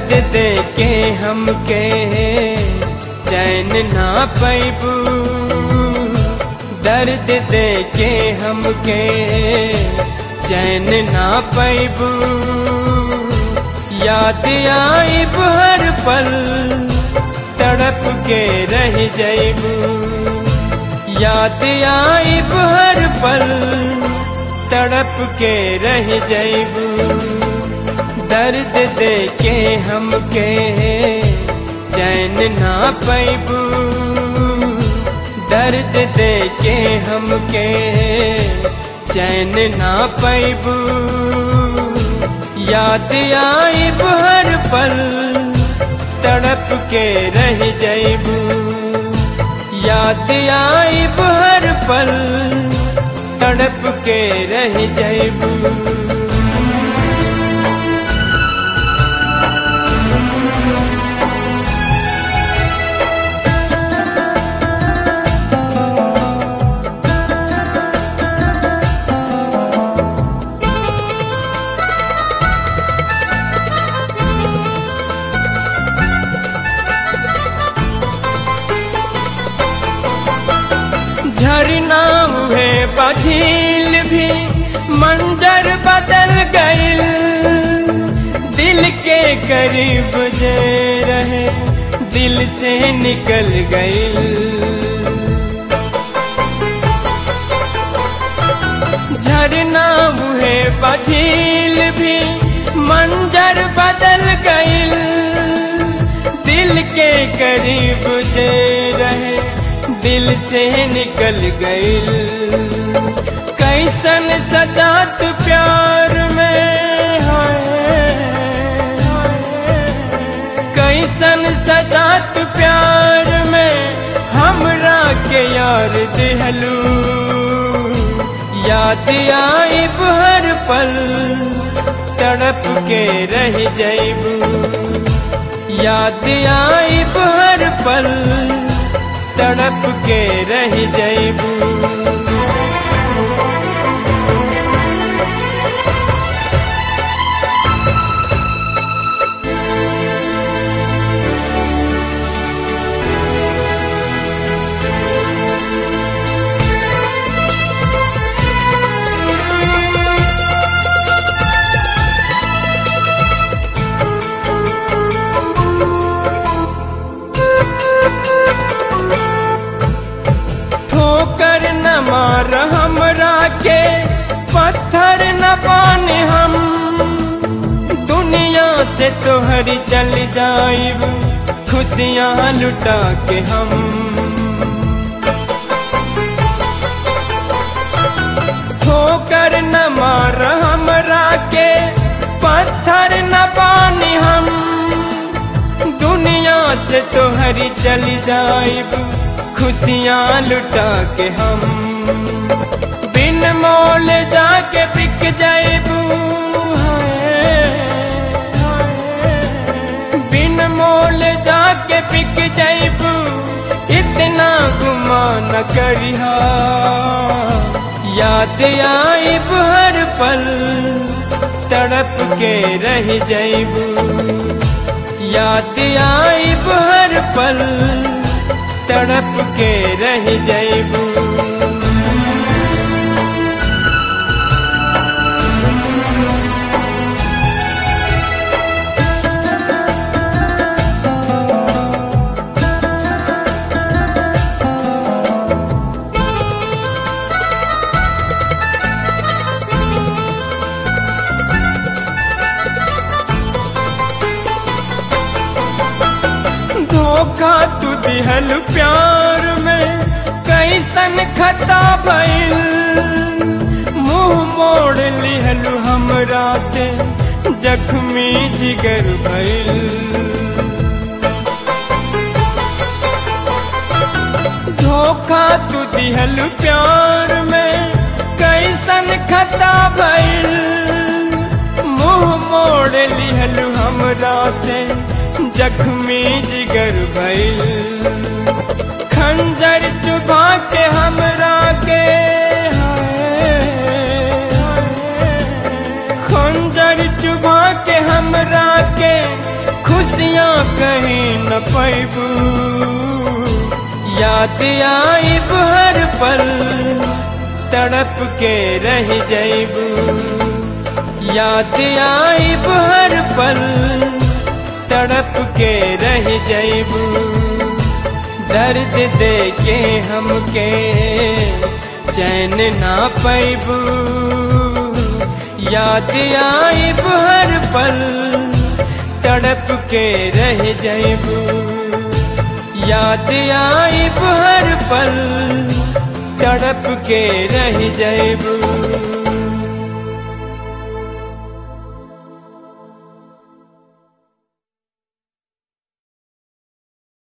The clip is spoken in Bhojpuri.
दर्द दे के हमके चैन ना पैबू दर्द दे के हमके चैन ना पैबू याद आई हर पल तड़प के रह जैबू याद आई हर पल तड़प के रह जैबू दर्द दे के हमके चैन ना पैबू दर्द दे के हमके चैन ना पैबू याद आई हर पल तड़प के रह जैबू याद आई हर पल तड़प के रह जैबू झरना हुए बझील भी मंजर बदल गईल दिल के करीब जे रहे दिल से निकल गईल झरना हुए बझील भी मंजर बदल गईल दिल के करीब जे रहे दिल से निकल गईल कैसन सजात प्यार में कैसन सजात प्यार में हमरा के यार दिहलू याद आई हर पल तड़प के रह जैबू याद आई हर पल तड़प के रह जैबू ठोकर न मार हमरा के पत्थर न पान हम दुनिया से तोहरी चल जाइब खुशियाँ लुटा के हम ठोकर न मार हमरा के पत्थर न पानी हम दुनिया से तोहरी चली जाइब खुशियाँ लुटा के हम बिन मोल जाके बिक जाइबू बिन मोल जाके बिक जाइबू इतना गुमा न करिहा याद आई हर पल तड़प के रह जाइबू याद आई हर पल तड़प के रह जैबू धोखा तू दिहल प्यार में कैसन खता भइल मुंह मोड़ लिहलु हमरा के जख्मी जिगर भइल धोखा तू दिहल प्यार में कैसन खता भइल मुंह मोड़ लिहलु हमरा से जख्मी जिगर भइल खंजर चुभा के हमरा के खंजर चुभा के हमरा के खुश बतिया कहीं न पैबू याद आई हर पल तड़प के रह जैबू याद आई हर पल तड़प के रह जैबू दर्द दे के हमके चैन ना पैबू याद आई हर पल तड़प के रह जैबू याद आई हर पल तड़प के रह जैबू